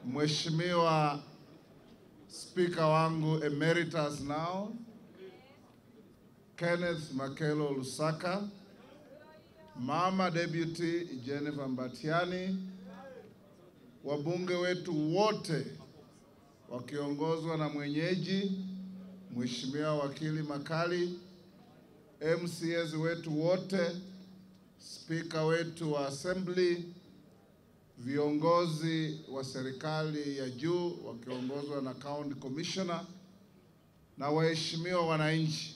Mheshimiwa Spika wangu emeritus now Kenneth Makelo Lusaka, Mama Deputy Jennifer Mbatiani, wabunge wetu wote wakiongozwa na mwenyeji Mheshimiwa Wakili Makali, MCAs wetu wote, spika wetu wa assembly, viongozi wa serikali ya juu wakiongozwa na county commissioner na waheshimiwa wananchi.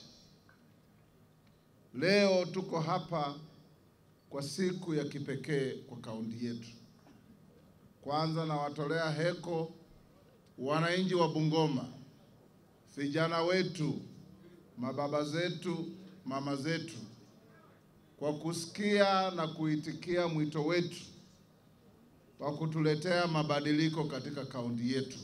Leo tuko hapa kwa siku ya kipekee kwa kaunti yetu. Kwanza nawatolea heko wananchi wa Bungoma, vijana wetu, mababa zetu, mama zetu, kwa kusikia na kuitikia mwito wetu wa kutuletea mabadiliko katika kaunti yetu.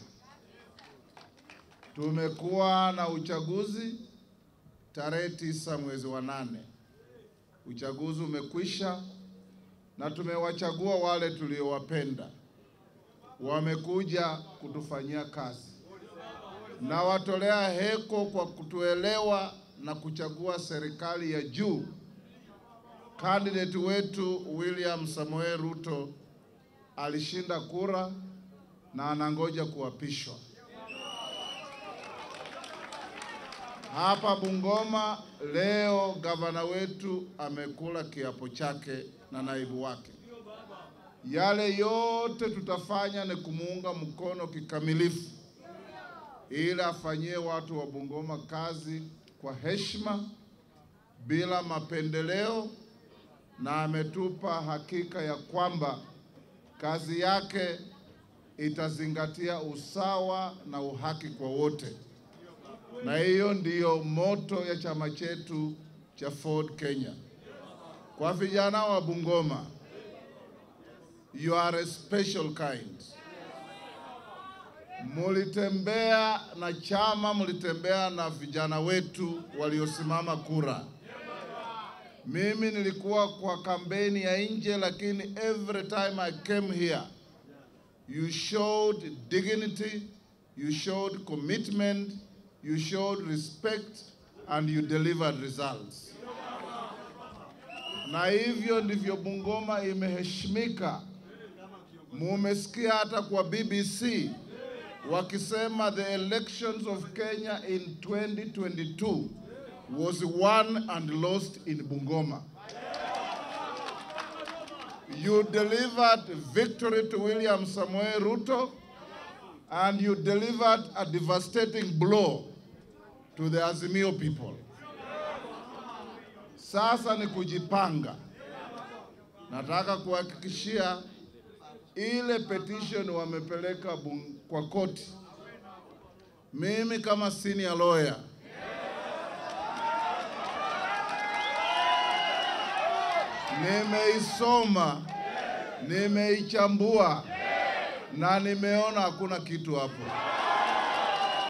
Tumekuwa na uchaguzi tarehe tisa mwezi wa nane. Uchaguzi umekwisha na tumewachagua wale tuliowapenda, wamekuja kutufanyia kazi. Na watolea heko kwa kutuelewa na kuchagua serikali ya juu. Candidate wetu William Samoei Ruto alishinda kura na anangoja kuapishwa. Hapa Bungoma leo gavana wetu amekula kiapo chake na naibu wake. Yale yote tutafanya ni kumuunga mkono kikamilifu ili afanyie watu wa Bungoma kazi kwa heshima bila mapendeleo, na ametupa hakika ya kwamba kazi yake itazingatia usawa na uhaki kwa wote, na hiyo ndiyo moto ya chama chetu cha Ford Kenya. Kwa vijana wa Bungoma, you are a special kind. Mulitembea na chama, mulitembea na vijana wetu waliosimama kura. Mimi nilikuwa kwa kampeni ya nje, lakini every time I came here you showed dignity, you showed commitment, you showed respect and you delivered results. Na hivyo ndivyo Bungoma imeheshimika. Mumesikia hata kwa BBC wakisema the elections of Kenya in 2022 was won and lost in Bungoma. You delivered victory to William Samoei Ruto and you delivered a devastating blow to the Azimio people. Sasa ni kujipanga. Nataka kuhakikishia ile petition wamepeleka bung- kwa koti. Mimi kama senior lawyer nimeisoma, nimeichambua na nimeona hakuna kitu hapo.